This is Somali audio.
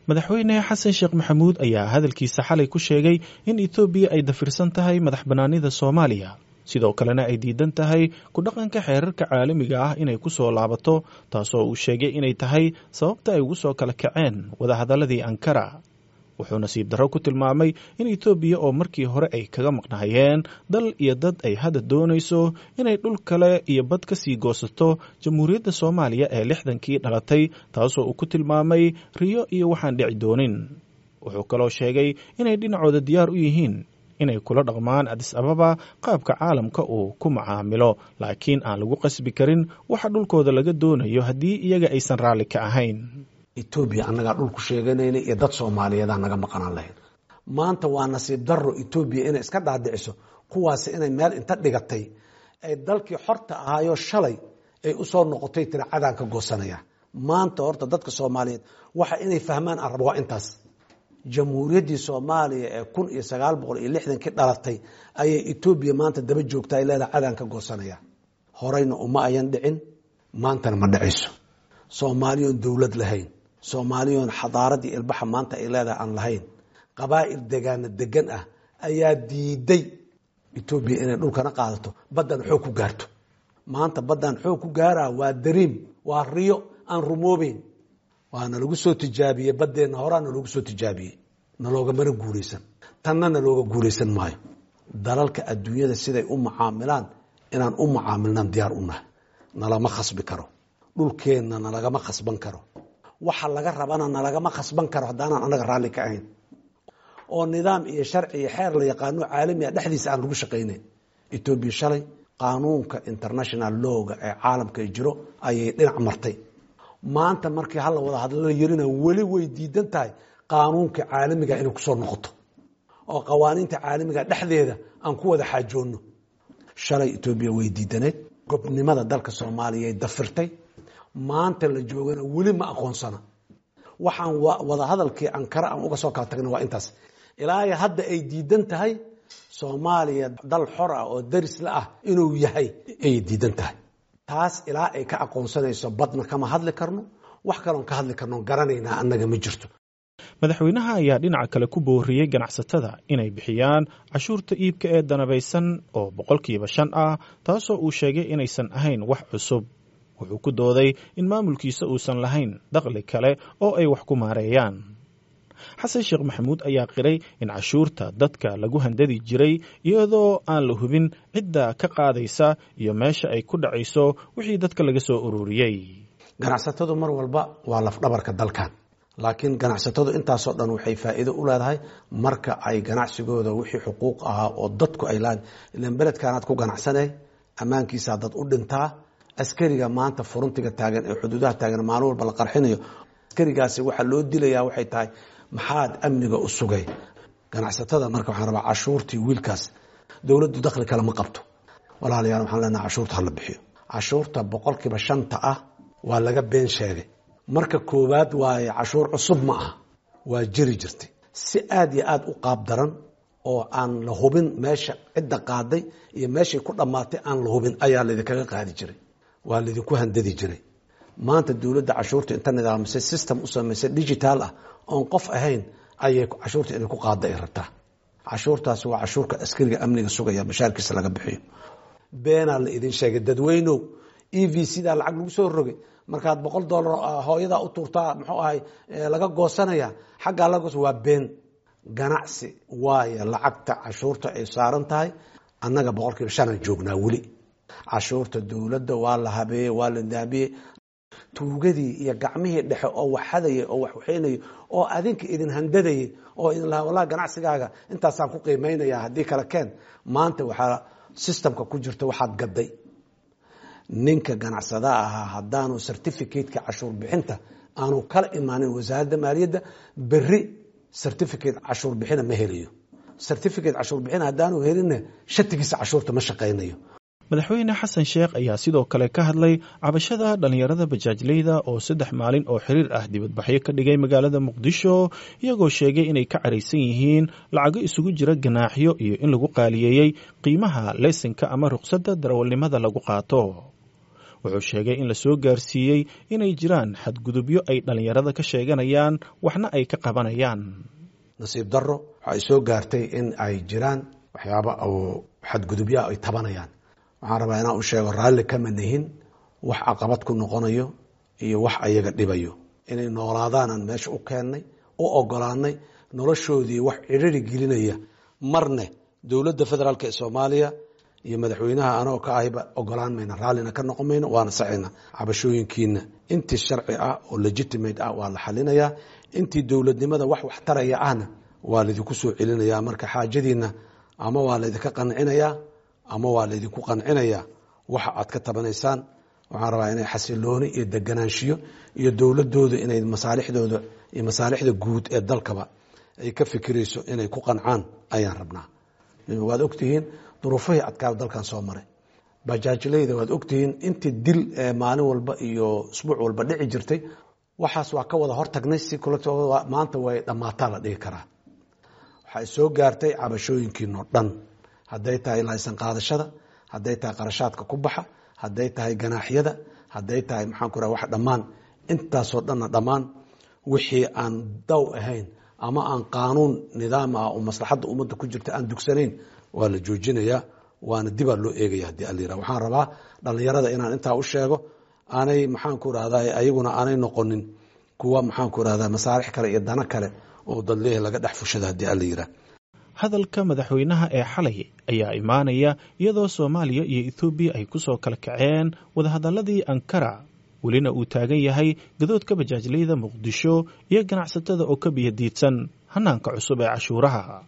madaxweyne xasan sheekh maxamuud ayaa hadalkiisa xalay ku sheegay in etoobiya ay dafirsan tahay madax bannaanida soomaaliya sidoo kalena ay diidan tahay ku dhaqanka xeerarka caalamiga ah inay ku soo laabato taasoo uu sheegay inay tahay sababta ay ugu soo kala kaceen wadahadalladii ankara wuxuu nasiib darro ku tilmaamay in etoobiya oo markii hore ay kaga maqnahayeen dal iyo dad ay hadda doonayso inay dhul kale iyo bad ka sii goosato jamhuuriyadda soomaaliya ee lixdankii dhalatay taasoo uu ku tilmaamay riyo iyo waxaan dhici doonin wuxuu kaloo sheegay inay dhinacooda diyaar u yihiin inay kula dhaqmaan adis ababa qaabka caalamka uu ku macaamilo laakiin aan lagu qasbi karin waxa dhulkooda laga doonayo haddii iyaga aysan raalli ka ahayn etoobiya annagaa dhulku sheeganayna iyo dad soomaaliyeedaa naga maqanaan lahayn maanta waa nasiib darro etoobiya inay iska dhaadhiciso kuwaasi inay meel inta dhigatay ay dalkii xorta ahaayo shalay ay usoo noqotay tira cadaan ka goosanaya maanta horta dadka soomaaliyeed waxa inay fahmaan aan rabo waa intaas jamhuuriyaddii soomaaliya ee kun iyo sagaal boqol iyo lixdankii dhalatay ayay etoobiya maanta daba joogta ay leedahay cadaan ka goosanaya horeyna uma ayan dhicin maantana ma dhacayso soomaaliyoon dowlad lahayn soomaaliyoon xadaaradii ilbaxa maanta ay leedahay aan lahayn qabaa'il degaana degan ah ayaa diiday etoobiya inay dhulkana qaadato baddan xoog ku gaarto maanta baddan xoog ku gaaraa waa dariim waa riyo aan rumoobeyn waana lagu soo tijaabiyey baddeenna horaa naloogu soo tijaabiyey nalooga mana guulaysan tanna nalooga guulaysan maayo dalalka adduunyada siday u mucaamilaan inaan u mucaamilnaan diyaar u nahay nalama khasbi karo dhulkeenna nalagama khasban karo waxa laga rabana nalagama khasban karo haddaanan annaga raalli ka ahayn oo nidaam iyo sharci iyo xeer la yaqaano caalamiga dhexdiisa aan lagu shaqaynayn etoobiya shalay qaanuunka international lowga ee caalamka jiro ayay dhinac martay maanta markii hala wada hadlala yarina weli way diidan tahay qaanuunka caalamiga inay kusoo noqoto oo qawaaniinta caalamiga dhexdeeda aan ku wada xaajoonno shalay etoobiya way diidaneed gobnimada dalka soomaaliya dafirtay maanta la joogana weli ma aqoonsana waxaan wada hadalkii ankara aan uga soo kala tagna waa intaas ilaa hadda ay diidan tahay soomaaliya dal xor ah oo darisla ah inuu yahay ay diidan tahay taas ilaa ay ka aqoonsanayso badna kama hadli karno wax kaloon ka hadli karno garanaynaa annaga ma jirto madaxweynaha ayaa dhinaca kale ku booriyey ganacsatada inay bixiyaan cashuurta iibka ee danabaysan oo boqolkiiba shan ah taasoo uu sheegay inaysan ahayn wax cusub wuxuu ku dooday in maamulkiisa uusan lahayn dakhli kale oo ay wax ku maareeyaan xasan sheekh maxamuud ayaa qiray in cashuurta dadka lagu handadi jiray iyadoo aan la hubin cidda ka qaadaysa iyo meesha ay ku dhacayso wixii dadka laga soo ururiyey ganacsatadu mar walba waa lafdhabarka dalkan laakiin ganacsatadu intaasoo dhan waxay faa'iido u leedahay marka ay ganacsigooda wixii xuquuq ahaa oo dadku ay lahayn ilan beledkaanaad ku ganacsanay ammaankiisaa dad u dhintaa askariga maanta furuntiga taagan ee xuduudaha taagan maalin walba la qarxinayo askarigaasi waxaa loo dilayaa waxay tahay maxaad amniga u sugay ganacsatada marka waxaan rabaa cashuurtii wiilkaas dowladdu dakhli kale ma qabto walaalayaal waxaan leenaha cashuurta hala bixiyo cashuurta boqolkiiba shanta ah waa laga been sheegay marka koowaad waaye cashuur cusub ma aha waa jiri jirtay si aada iyo aada u qaab daran oo aan la hubin meesha cidda qaaday iyo meeshay ku dhammaatay aan la hubin ayaa laydinkaga qaadi jiray waa laydinku handadi jiray maanta dowladda cashuurta inta nidaamisay system u samaysay digital ah oon qof ahayn ayay cashuurta inay ku qaada ay rabtaa cashuurtaasi waa cashuurka askariga amniga sugaya bashaarkiisa laga bixiyo beenaa la idin sheegay dadweynow e v c daa lacag lagu soo rogay markaad boqol dollar hooyadaa u tuurtaa muxuu ahay laga goosanaya xaggaa laga goosa waa been ganacsi waayo lacagta cashuurta ay saaran tahay annaga boqolkiiba shanaan joognaa weli cashuurta dowladda waa la habeeyey waa la daabiyey tuugadii iyo gacmihii dhexe oo wax hadayay oo wax waxaynayay oo adinka idin handadayay oo idin lahaa wallahi ganacsigaaga intaasaan ku qiimaynaya haddii kale keen maanta waxaa systemka ku jirta waxaad gaday ninka ganacsada ahaa haddaanu certificateka cashuur bixinta aanu kala imaanin wasaaradda maaliyadda beri certificate cashuur bixina ma helayo certificate cashuur bixin haddaanu helinna shatigiisa cashuurta ma shaqaynayo madaxweyne xasan sheekh ayaa sidoo kale ka hadlay cabashada dhallinyarada bajaajleyda oo saddex maalin oo xiriir ah dibadbaxyo ka dhigay magaalada muqdisho iyagoo sheegay inay ka caraysan yihiin lacago isugu jira ganaaxyo iyo in lagu qaaliyeeyey qiimaha leysinka ama ruqsadda darawalnimada lagu qaato wuxuu sheegay in la soo gaarsiiyey inay jiraan xadgudubyo ay dhallinyarada ka sheeganayaan waxna ay ka qabanayaan nasiib darro waxay soo gaartay in ay jiraan waxyaaba oo xadgudubyaa ay tabanayaan waxaan rabaa inaan u sheego raalli kama nihin wax caqabad ku noqonayo iyo wax ayaga dhibayo inay noolaadaanaan meesha u keennay u ogolaanay noloshoodii wax cidhiri gelinaya marne dowladda federaalk ee soomaaliya iyo madaxweynaha anagoo ka ahiba ogolaan mayna raallina ka noqon mayno waana sacayna cabashooyinkiina intii sharci ah oo legitimate ah waa la xalinayaa intii dowladnimada wax wax taraya ahna waa laydinku soo celinayaa marka xaajadiina ama waa laydinka qancinayaa ama waa laydinku qancinayaa waxa aad ka tabanaysaan waxaan rabaa inay xasilooni iyo deganaanshiyo iyo dowladooda inay masaalixdooda iyo masaalixda guud ee dalkaba ay ka fikirayso inay ku qancaan ayaan rabnaa waad ogtihiin duruufihii adkaa dalkan soo maray bajaajleyda waad ogtihiin intii dil maalin walba iyo isbuuc walba dhici jirtay waxaas waa ka wada hortagnay si maanta way dhammaataa la dhihi karaa waxay soo gaartay cabashooyinkiinoo dhan hadday tahay laysan qaadashada hadday tahay qarashaadka ku baxa hadday tahay ganaaxyada hadday tahay maxaan ku raha wax dhammaan intaasoo dhanna dhammaan wixii aan daw ahayn ama aan qaanuun nidaam ah oo maslaxadda ummadda ku jirta aan dugsanayn waa la joojinayaa waana dibaa loo eegaya haddii allayira waxaan rabaa dhallinyarada inaan intaa u sheego aanay maxaanku rahdaa ayaguna aanay noqonin kuwa maxaanku rahdaa masaalix kale iyo dano kale oo dadleehi laga dhex fushada haddii allayira hadalka madaxweynaha ee xalay ayaa imaanaya iyadoo soomaaliya iyo ethoobiya ay ku soo kala kaceen wadahadalladii ankara welina uu taagan yahay gadoodka bajaajleyda muqdisho iyo ganacsatada oo ka biyadiidsan hanaanka cusub ee cashuuraha